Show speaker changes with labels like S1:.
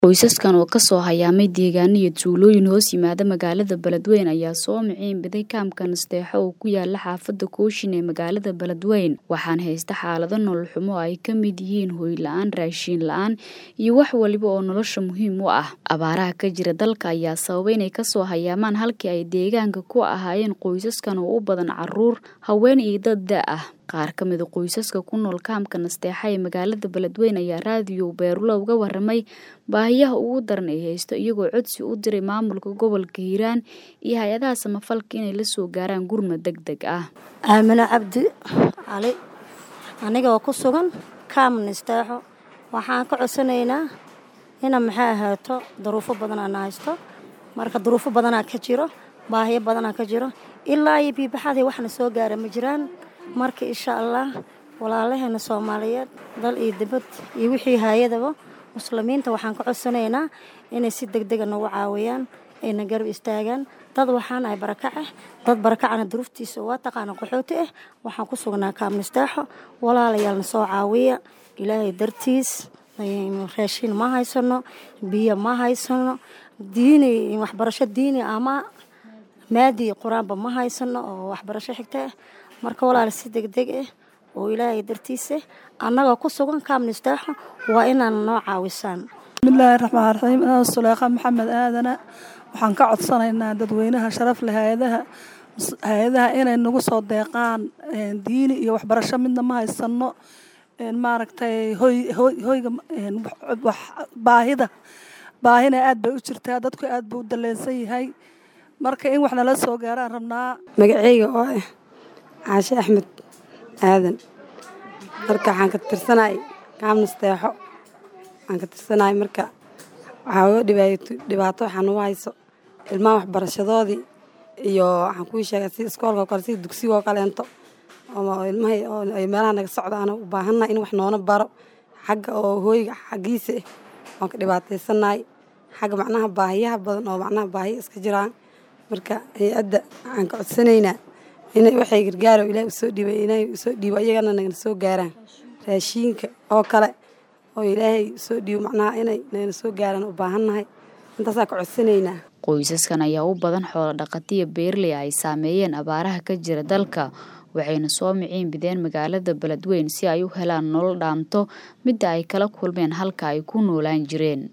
S1: Qoysaskan oo kasoo hayaamay deegaano iyo tuulooyin hoos yimaada magaalada Beledweyne ayaa soo miciin biday kaamka Nasteexo oo ku yaala xaafada Kooshin ee magaalada Beledweyne waxaana haysta xaalado nolol xumo oo ay ka mid yihiin hoy la-aan, raashin la-aan iyo wax waliba oo nolosha muhiim u ah. Abaaraha ka jira dalka ayaa sababay inay kasoo hayaamaan halkii ay deegaanka ku ahaayeen qoysaskan oo u badan caruur, haween iyo dad da' ah. Qaar ka mid a qoysaska ku nool kaamka Nasteexo ee magaalada Beledweyne ayaa raadiyo Beerulo uga warramay baahiyaha ugu daran ee haysto iyagoo codsi u diray maamulka gobolka Hiiraan iyo hay-adaha samafalka inay la soo gaaraan gurmad degdeg ah.
S2: aamino cabdi cali aniga oo ku sugan kaam Nasteexo waxaan ka codsanaynaa ina maxay ahaato duruufo badanaa na haysto marka duruufo badanaa ka jiro baahiyo badanaa ka jiro ilaa iyo biibaxadii waxna soo gaara ma jiraan marka insha allah walaalaheena soomaaliyeed dal iyo dibad iyo wixii hay-adaba muslimiinta waxaan ka codsanaynaa inay si degdega nagu caawiyaan ayna garab istaagaan dad waxaan ahay barakace dad barakacana duruuftiisa waa taqaana qaxooti ah waxaan ku sugnaa kaam Nasteexo walaalayaalna soo caawiya ilaahay dartiis raashin ma haysano biyo ma haysano diini waxbarasho diini ama maadi qur-aanba ma haysano oo waxbarasho xigta ah marka walaal si degdeg ah oo ilaahay dartiisa annagoo ku sugan kaam Nasteexo waa inaan noo caawisaan
S3: bismillaahi raxmaan raxiim anaa suleekha maxamed aadana waxaan ka codsanaynaa dadweynaha sharaf leh hay-adaha hay-adaha inay nagu soo deeqaan diini iyo waxbarasho midna ma haysano maaragtay hoy hoy hoyga baahida baahina aad bay u jirtaa dadku aad buu u daleensan yahay marka in wax nala soo gaaraan rabnaa
S4: magaceyga oo ah caashe axmed aadan marka waxaan ka tirsanay kaam Nasteexo waxaan ka tirsanay marka waxaa uga dhibaato dhibaato waxaa nagu hayso ilmaha waxbarashadoodii iyo waxaan kuu sheegay sida iskoolka oo kale sida dugsiga oo kaleento oo ilmaha oo ay meelaha naga socdaana u baahannahay in wax noona baro xagga oo hooyga xaggiisa ah waan ka dhibaataysanahay xagga macnaha baahiyaha badan oo macnaha baahiya iska jiraan marka hay-adda waxaan ka codsanaynaa inay waxay gargaaro ilaahay usoo dhiibay inay usoo dhiibo iyagana nagana soo gaaraan raashiinka oo kale oo ilaahay usoo dhiibo macnaha inay nagana soo gaaraan u baahannahay intaasaa ka codsanaynaa
S1: qoysaskan ayaa u badan xoolo dhaqatiya beerley ay saameeyeen abaaraha ka jira dalka waxayna soo miciin bideen magaalada Beledweyne si ay u helaan nolol dhaanto midda ay kala kulmeen halka ay ku noolaan jireen